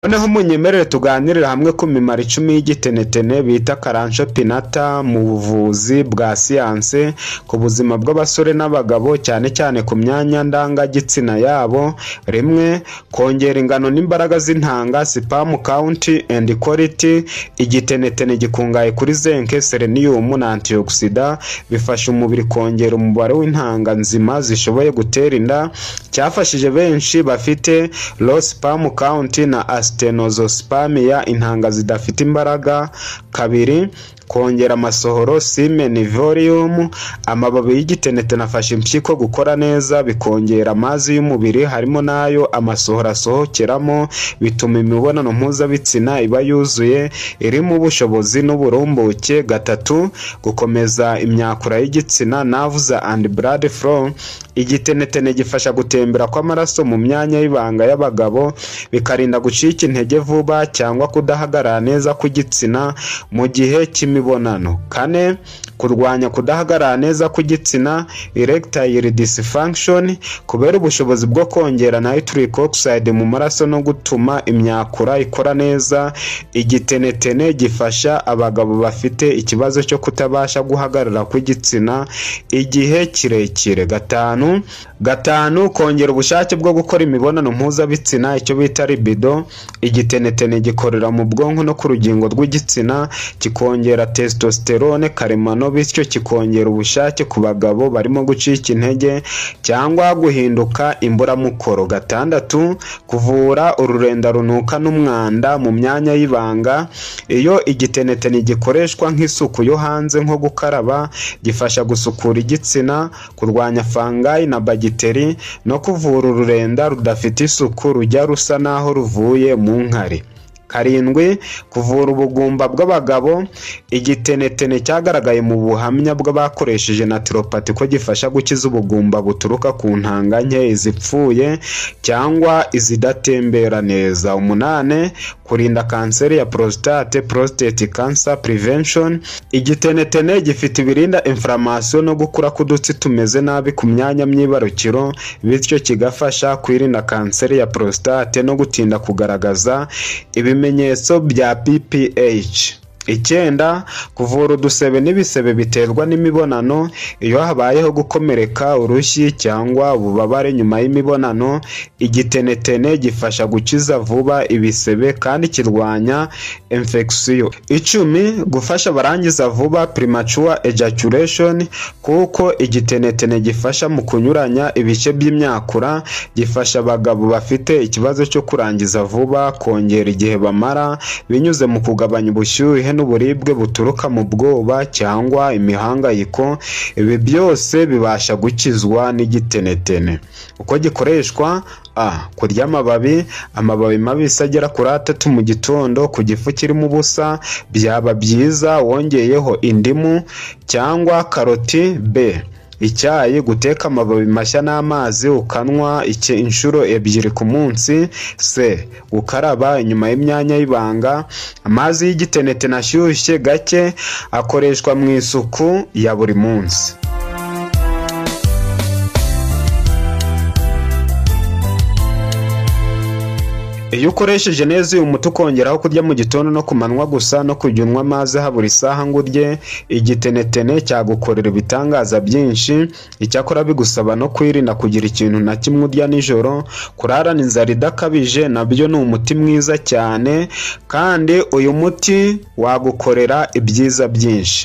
Noneho munyemerere tuganirire hamwe ku mimaro icumi y'igitenetene bita Kalancho Pinnata mu buvuzi bwa siyansi ku buzima bw'abasore n'abagabo cyane cyane ku myanya ndangagitsina yabo, rimwe kongera ingano n'imbaraga z'intanga (sperm count and quality). Igitenetene gikungahaye kuri zinc, selenium na antioxidants bifasha umubiri kongera umubare w'intanga nzima zishoboye gutera inda, cyafashije benshi bafite low sperm count na Asthenozoospermia (intanga zidafite imbaraga). kabiri kongera amasohoro (semen volume). Amababi y'igitenetene afasha impyiko gukora neza, bikongera amazi y'umubiri harimo n'ayo amasohoro asohokeramo, bituma imibonano mpuzabitsina iba yuzuye, irimo ubushobozi n'uburumbuke. gatatu gukomeza imyakura y'igitsina (nerves and blood flow). Igitenetene gifasha gutembera kw'amaraso mu myanya y'ibanga y'abagabo, bikarinda gucika intege vuba cyangwa kudahagarara neza kw'igitsina mu gihe cy'imibonano. kane kurwanya kudahagarara neza kw'igitsina (erectile dysfunction) kubera ubushobozi bwo kongera nitric oxide mu maraso no gutuma imyakura ikora neza. Igitenetene gifasha abagabo bafite ikibazo cyo kutabasha guhagarara kw'igitsina igihe kirekire. gatanu gatanu kongera ubushake bwo gukora imibonano mpuzabitsina icyo bita libido. Igitenetene gikorera mu bwonko no ku rugingo rw'igitsina, kikongera testosterone karemano bityo kikongera ubushake ku bagabo barimo gucika intege cyangwa guhinduka imburamukoro. gatandatu kuvura ururenda runuka n'umwanda mu myanya y'ibanga. Iyo igitenetene gikoreshwa nk'isuku yo hanze nko gukaraba, gifasha gusukura igitsina, kurwanya fungi na bagiteri no kuvura ururenda rudafite isuku rujya rusa n'aho ruvuye mu nkari. karindwi kuvura ubugumba bw'abagabo. Igitenetene cyagaragaye mu buhamya bw'abakoresheje naturopathy ko gifasha gukiza ubugumba buturuka ku ntanga nke, izipfuye cyangwa izidatembera neza. umunane kurinda kanseri ya prostate (prostate cancer prevention). Igitenetene gifite ibirinda inflammation no gukura k'udutsi tumeze nabi ku myanya myibarukiro, bityo kigafasha kwirinda kanseri ya prostate no gutinda kugaragaza ibimenyetso bya BPH. icyenda kuvura udusebe n'ibisebe biterwa n'imibonano. Iyo habayeho gukomereka, urushyi cyangwa ububabare nyuma y'imibonano, igitenetene gifasha gukiza vuba ibisebe kandi kirwanya infection. icumi gufasha abarangiza vuba (premature ejaculation) kuko igitenetene gifasha mu kunyuranya ibice by'imyakura, gifasha abagabo bafite ikibazo cyo kurangiza vuba kongera igihe bamara binyuze mu kugabanya ubushyuhe n'uburibwe buturuka mu bwoba cyangwa imihangayiko. Ibi byose bibasha gukizwa n'igitenetene. Uko gikoreshwa: a. Kurya amababi amababi mabisi agera kuri atatu mu gitondo ku gifu kirimo ubusa byaba byiza wongeyeho indimu cyangwa karoti. b. Icyayi guteka amababi mashya n'amazi ukanywa inshuro ebyiri ku munsi. c. Gukaraba inyuma y'imyanya y'ibanga. Amazi y'igitenetene ashyushye gake akoreshwa mu isuku ya buri munsi. Iyo ukoresheje neza uyu muti ukongeraho kurya mu gitondo no ku manywa gusa no kujya unywa amazi habura isaha ngo urye, igitenetene cyagukorera ibitangaza byinshi. Icyakora bigusaba no kwirinda kugira ikintu na kimwe urya nijoro. Kurarana inzara idakabije na byo ni umuti mwiza cyane kandi uyu muti wagukorera ibyiza byinshi.